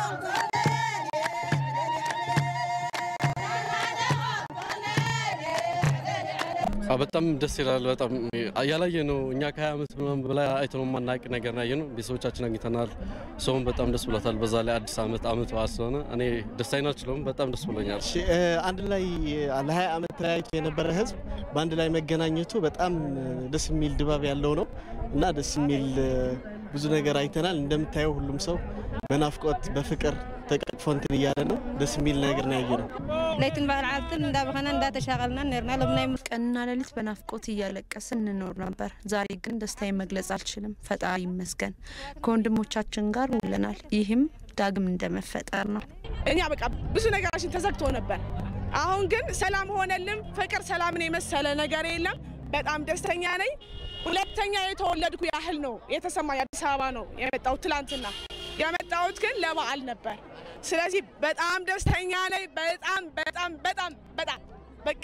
በጣም ደስ ይላል። በጣም ያላየ ነው። እኛ ከ20 ዓመት ምናምን በላይ አይተነው የማናውቅ ነገር ያየ ነው። ቤተሰቦቻችን አግኝተናል። ሰውም በጣም ደስ ብሎታል። በዛ ላይ አዲስ ዓመት ዓመት በዓል ስለሆነ እኔ ደስታዬን አልችለውም። በጣም ደስ ብሎኛል። እሺ እ፣ አንድ ላይ ለ20 ዓመት ተለያይቶ የነበረ ህዝብ በአንድ ላይ መገናኘቱ በጣም ደስ የሚል ድባብ ያለው ነው እና ደስ የሚል እ፣ ብዙ ነገር አይተናል። እንደምታየው ሁሉም ሰው በናፍቆት በፍቅር ተቃቅፎ እንትን እያለ ነው። ደስ የሚል ነገር ነው ያየ ነው። ለይትን ባህል ዓልትን እንዳበኸና እንዳተሻቀልና ነርና ሎም ናይ ቀንና ሌሊት በናፍቆት እያለቀስን እንኖር ነበር። ዛሬ ግን ደስታዬን መግለጽ አልችልም። ፈጣሪ ይመስገን ከወንድሞቻችን ጋር ውለናል። ይህም ዳግም እንደመፈጠር ነው። እኛ በቃ ብዙ ነገራችን ተዘግቶ ነበር። አሁን ግን ሰላም ሆነልን። ፍቅር ሰላምን የመሰለ ነገር የለም። በጣም ደስተኛ ነኝ። ሁለተኛ የተወለድኩ ያህል ነው የተሰማኝ። አዲስ አበባ ነው የመጣሁት ትላንትና። የመጣሁት ግን ለበዓል ነበር። ስለዚህ በጣም ደስተኛ ነኝ። በጣም በጣም በጣም በጣም በቃ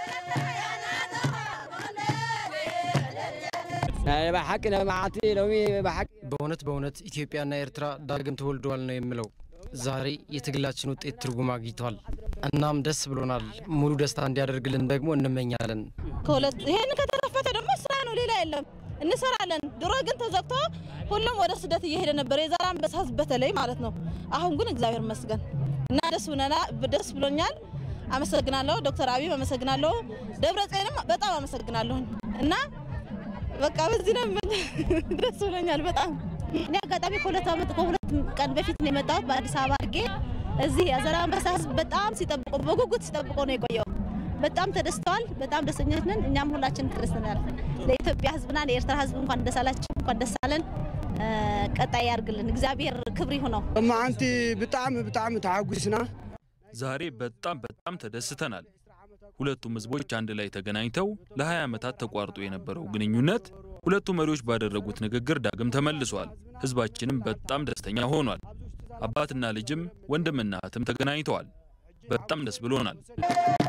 በእውነት በእውነት ኢትዮጵያና ኤርትራ ዳግም ተወልደዋል ነው የምለው። ዛሬ የትግላችን ውጤት ትርጉም አግኝቷል። እናም ደስ ብሎናል። ሙሉ ደስታ እንዲያደርግልን ደግሞ እንመኛለን። ከሁለት ይሄን ከተረፈተ ደግሞ ስራ ነው፣ ሌላ የለም። እንሰራለን። ድሮ ግን ተዘግቶ ሁሉም ወደ ስደት እየሄደ ነበር፣ የዛሬ አንበሳ ህዝብ በተለይ ማለት ነው። አሁን ግን እግዚአብሔር ይመስገን እና ደስ ብለና ደስ ብሎኛል። አመሰግናለሁ ዶክተር አብይ አመሰግናለሁ። ደብረ ጽዮንም በጣም አመሰግናለሁ እና በቃ በዚህ ነው የምን- ደስ ብሎኛል በጣም እኔ አጋጣሚ ከሁለት ዓመት ከሁለት ቀን በፊት ነው የመጣሁት በአዲስ አበባ አድርጌ እዚህ የዘራ አንበሳ ህዝብ በጣም ሲጠብቆ በጉጉት ሲጠብቆ ነው የቆየው። በጣም ተደስተዋል። በጣም ደስተኞች ነን። እኛም ሁላችን ተደስተናል። ለኢትዮጵያ ህዝብና ለኤርትራ ህዝብ እንኳን ደስ አላችሁ፣ እንኳን ደስ አለን። እ፣ ቀጣይ ያርግልን። እግዚአብሔር ክብር ይሁነው። እማዓንቲ ብጣዕሚ ብጣዕሚ ተሓጒስና ዛሬ በጣም በጣም ተደስተናል። ሁለቱም ህዝቦች አንድ ላይ ተገናኝተው ለ20 ዓመታት ተቋርጦ የነበረው ግንኙነት ሁለቱ መሪዎች ባደረጉት ንግግር ዳግም ተመልሷል። ህዝባችንም በጣም ደስተኛ ሆኗል። አባትና ልጅም ወንድምና እህትም ተገናኝተዋል። በጣም ደስ ብሎናል።